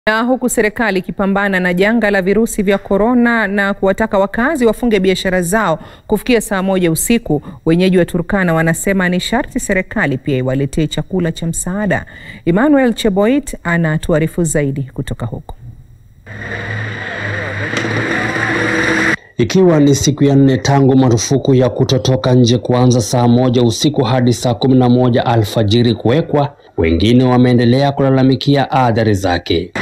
Na huku serikali ikipambana na janga la virusi vya korona na kuwataka wakazi wafunge biashara zao kufikia saa moja usiku, wenyeji wa Turkana wanasema ni sharti serikali pia iwaletee chakula cha msaada. Emmanuel Cheboit anatuarifu zaidi kutoka huko. Ikiwa ni siku ya nne tangu marufuku ya kutotoka nje kuanza saa moja usiku hadi saa kumi na moja alfajiri kuwekwa, wengine wameendelea kulalamikia athari zake.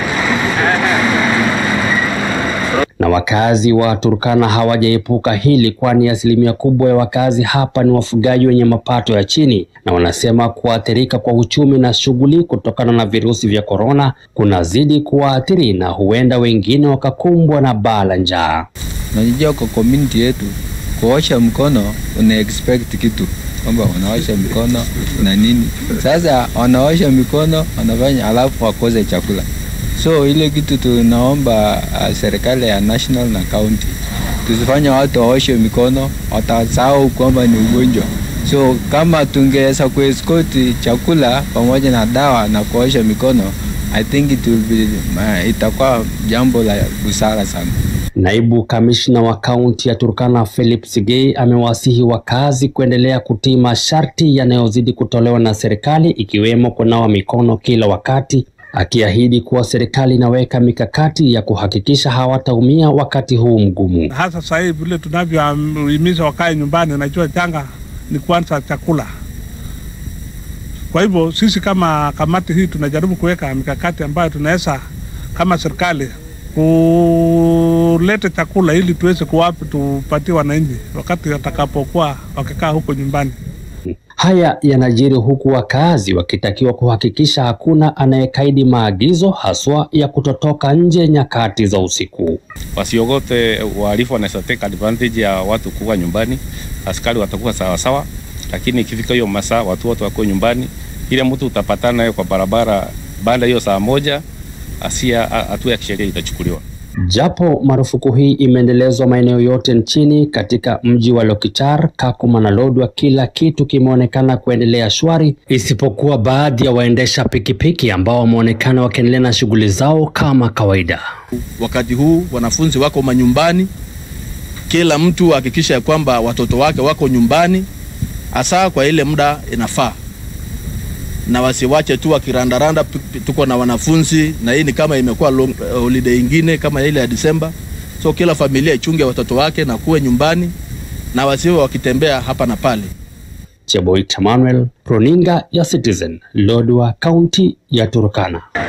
Na wakazi wa Turkana hawajaepuka hili, kwani asilimia kubwa ya wakazi hapa ni wafugaji wenye mapato ya chini, na wanasema kuathirika kwa uchumi na shughuli kutokana na virusi vya korona kunazidi kuwaathiri na huenda wengine wakakumbwa na baa la njaa. Unajua, kwa community yetu kuosha mkono una expect kitu kwamba wanaosha mikono na nini. Sasa wanaosha mikono wanafanya, alafu wakose chakula. So ile kitu tunaomba uh, serikali ya national na county tusifanye watu waoshe mikono, watasahau kwamba ni ugonjwa. So kama tungeweza kueskoti chakula pamoja na dawa na kuosha mikono, I think it will be, uh, itakuwa jambo la busara sana. Naibu kamishna wa kaunti ya Turkana Philip Sigei amewasihi wakazi kuendelea kutii masharti yanayozidi kutolewa na serikali ikiwemo kunawa mikono kila wakati, akiahidi kuwa serikali inaweka mikakati ya kuhakikisha hawataumia wakati huu mgumu. Hasa sasa hivi vile tunavyohimiza wakae nyumbani, najua janga ni kwanza chakula. Kwa hivyo sisi kama kamati hii tunajaribu kuweka mikakati ambayo tunaweza kama serikali kuleta chakula ili tuweze kuwapi tupatie wananchi wakati watakapokuwa wakikaa huko nyumbani. Haya yanajiri huku wakazi wakitakiwa kuhakikisha hakuna anayekaidi maagizo haswa ya kutotoka nje nyakati za usiku. Wasiogope, wahalifu wanaweza take advantage ya watu kuwa nyumbani. Askari watakuwa sawasawa, lakini ikifika hiyo masaa watu wote wako nyumbani. Ile mtu utapatana naye kwa barabara baada hiyo saa moja, asia hatua ya kisheria itachukuliwa. Japo marufuku hii imeendelezwa maeneo yote nchini, katika mji wa Lokichar, Kakuma na Lodwar, kila kitu kimeonekana kuendelea shwari, isipokuwa baadhi ya waendesha pikipiki ambao wameonekana wakiendelea na shughuli zao kama kawaida. Wakati huu wanafunzi wako manyumbani, kila mtu hakikisha ya kwamba watoto wake wako nyumbani, hasa kwa ile muda inafaa na wasiwache tu wakirandaranda. Tuko na wanafunzi na hii ni kama imekuwa long holiday ingine kama ile ya Disemba, so kila familia ichunge watoto wake na kuwe nyumbani na wasiwe wakitembea hapa na pale. Cheboit Emmanuel, runinga ya Citizen, Lodwar, kaunti ya Turkana.